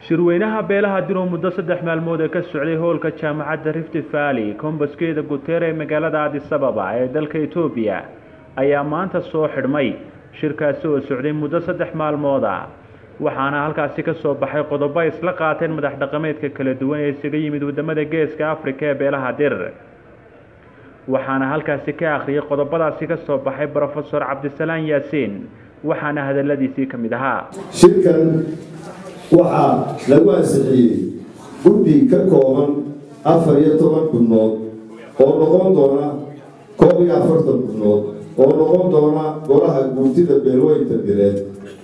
shirweynaha beelaha diro muddo saddex maalmood ee ka socday hoolka jaamacadda rift valley kombaskeeda guteer ee magaalada adisababa ee dalka etoobiya ayaa maanta soo xidhmay shirkaasi oo socday muddo saddex maalmood ah waxaana halkaasi ka soo baxay qodobo ay isla qaateen madax dhaqameedka kala duwan ee isaga yimid waddamada geeska afrika ee beelaha dir waxaana halkaasi ka akhriyay qodobadaasi ka soo baxay brofesor cabdisalaan yaasiin waxaana hadaladiisii ka mid ahaa shirkan waxaa lagu ansixiyey guddi ka kooban afar iyo toban xubnood oo noqon doona koob iyo afartan xubnood oo noqon doona golaha guurtida beelweynta direed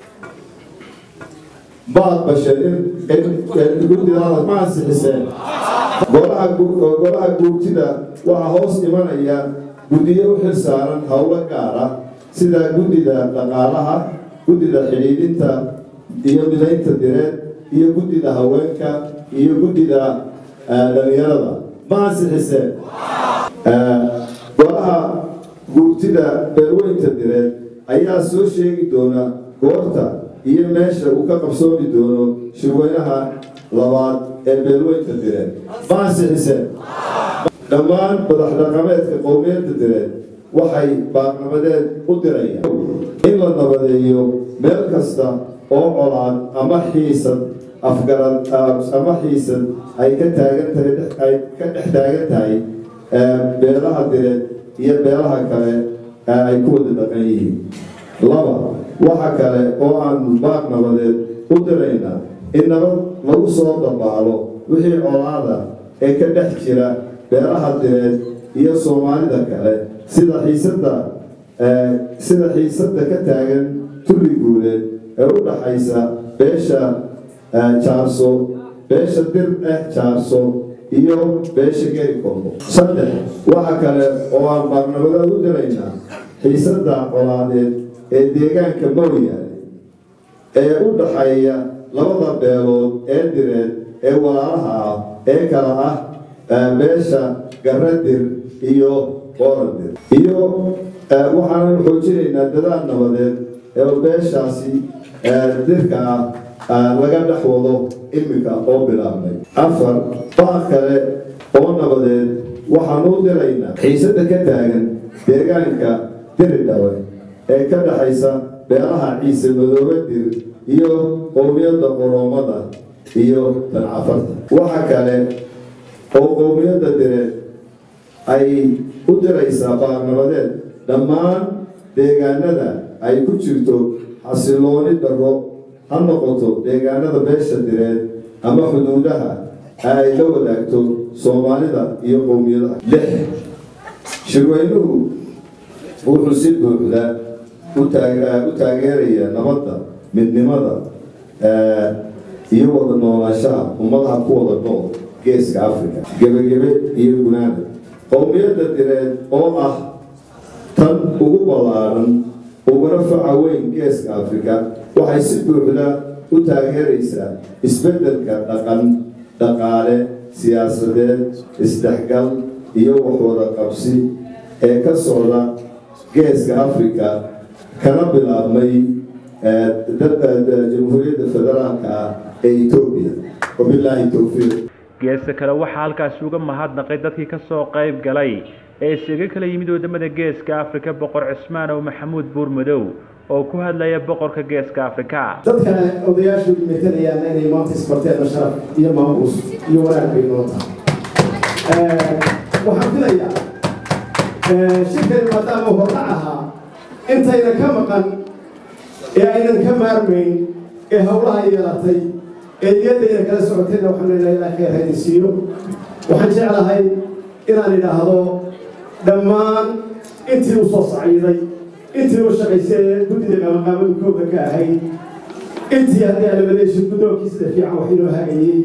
baad basheen in guddidaada ma ansixiseen golaha guurtida waxaa hoos imanaya guddiyo u xil saaran howlo gaar ah sida guddida dhaqaalaha guddida xidhiidhinta iyo midaynta direed iyo guddida haweenka iyo guddida dhalinyarada ma ansixiseen golaha guurtida beelweynta direed ayaa soo sheegi doona goorta iyo meesha uu ka qabsoomi doono shirweynaha labaad ee beelweynta direed ma ansixiseen dhammaan madax dhaqameedka qowmiyadda direed waxay baarnabadeed u dirayaan in la nabadeeyo meel kasta oo colaad ama xiisad afgarad ama xiisad ay ka taagan tahay ay ka dhex taagan tahay beelaha direed iyo beelaha kale ay ku wada dhaqan yihiin laba waxa kale oo aanu baaq nabadeed u diraynaa in nabad lagu soo dabaalo wixii colaada ee ka dhex jira beelaha direed iyo soomaalida kale sida xiisada sida xiisadda ka taagan tulli guuleed ee u dhaxaysa beesha jaarso beesha dir eh jaarso iyo beesha geri kombo saddex waxa kale oo aan baarnabadeed u diraynaa xiisadda colaadeed ee deegaanka mooyaane ee u dhaxeeya labada beelood ee direed ee walaalaha ah ee kala ah beesha garadir iyo qoradir iyo waxaanan xoojinaynaa dadaal nabadeed ee beeshaasi dirka ah laga dhex wado imika oo bilaabnay afar baaq kale oo nabadeed waxaanu u diraynaa xiisada ka taagan deegaanka diridhawe ee ka dhexaysa beelaha ciise madoobe dir iyo qowmiyadda qoroomada iyo dancafarta waxa kale oo qowmiyadda direed ay u diraysaa baarnabadeed dhammaan deegaanada ay ku jirto xasilooni darro ha noqoto deegaanada beesha direed ama xuduudaha ay la wadaagto soomaalida iyo qowmiyadaha lix shirweynuhu wuxuu si buuxda u taageeraya nabadda midnimada iyo wada noolaanshaha ummadaha ku wada nool geeska africa gebagebe iyo gunaana qowmiyadda direed oo ah tan ugu ballaaran uguna faca weyn geeska africa waxay si buuxda u taageeraysaa isbeddelka dhaqan dhaqaale siyaasadeed isdhexgal iyo waxwada qabsi ee ka socda geeska africa kana bilaabmay jamhuuriyadda federaalka ah ee etoobiya wabilaahi towfiiq geesta kale waxaa halkaasi uga mahadnaqay dadkii ka soo qayb galay ee isaga kala yimid waddamada geeska afrika boqor cismaan ow maxamuud buurmadow oo ku hadlaya boqorka geeska afrika dadkana odayaashu metelayaan inay maanta isbarteena sharaf iyo maamuus iyo wanaag bay noo tahay waxaan filayaa shirkani maadaama hordhac ahaa intayna ka maqan ee aynan ka maarmayn ee howlaha yeelatay ee niyadayna kala socotayna waxaan leenahay ilaa khayr haydin siiyo waxaan jeclahay inaan idhaahdo dhammaan intii u soo saciiday intii u shaqaysay ee guddida qaamaqaamadu kooga ka ahayd intii haddii alamadeesha guddoonkii sida fiican wax inoo hagayey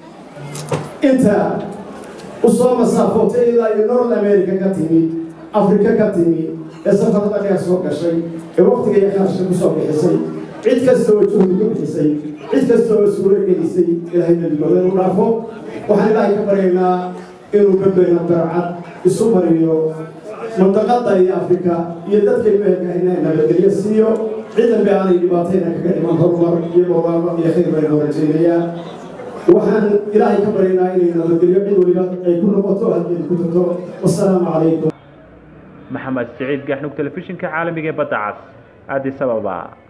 inta u soo masaafootay ilaa iyo north america ka timi afrika ka timi ee safarada dheer soo gashay ee waqtiga iyo kharashka ku soo bixisay cid kasta oo juhdi ku bixisay cid kasta oo suuro gelisay ilaahay nabigooda inuu dhaafo waxaan ilaahay ka baryaynaa inuu badbayna barcad isu mariyo mandaqada iyo afrika iyo dadka imeelka inay nabadgelyo siiyo ciidan bay aanay dhibaatayna kaga dhiman horumar iyo barwaaqo iyo khayr bayna rajaynayaa waxaan ilaahay ka baryaynaa inay nabadgelyo cid waliba ay ku noqoto halkeeda ku jirto wasalaamu calaykum maxamed siciid gaxnug telefishinka caalamiga ee badda cas addis ababa